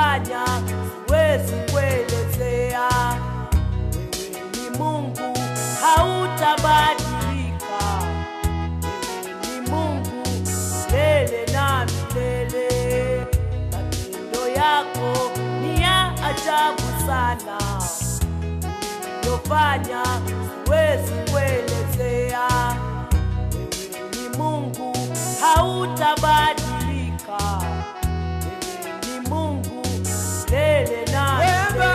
ulivyofanya siwezi kuelezea. Wewe ni Mungu, hautabadilika. Wewe ni Mungu milele na milele. Matendo yako ni ya ajabu sana, ulivyofanya siwezi kuelezea. Wewe ni Mungu, hautabadilika. Wewe ni Mungu milele na milele.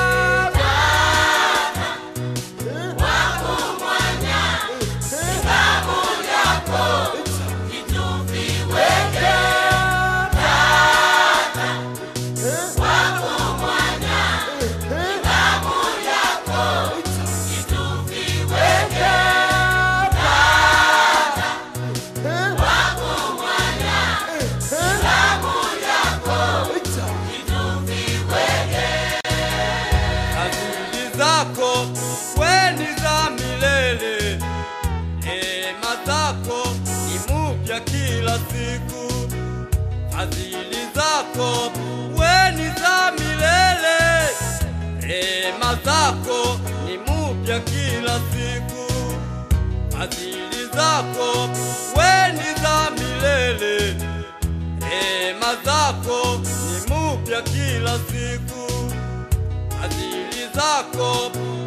Fadhili zako we ni za milele, neema zako ni mpya kila siku. Fadhili zako we ni za milele, neema zako ni mpya kila siku. Fadhili zako we ni za milele, neema zako ni mpya kila siku. Fadhili zako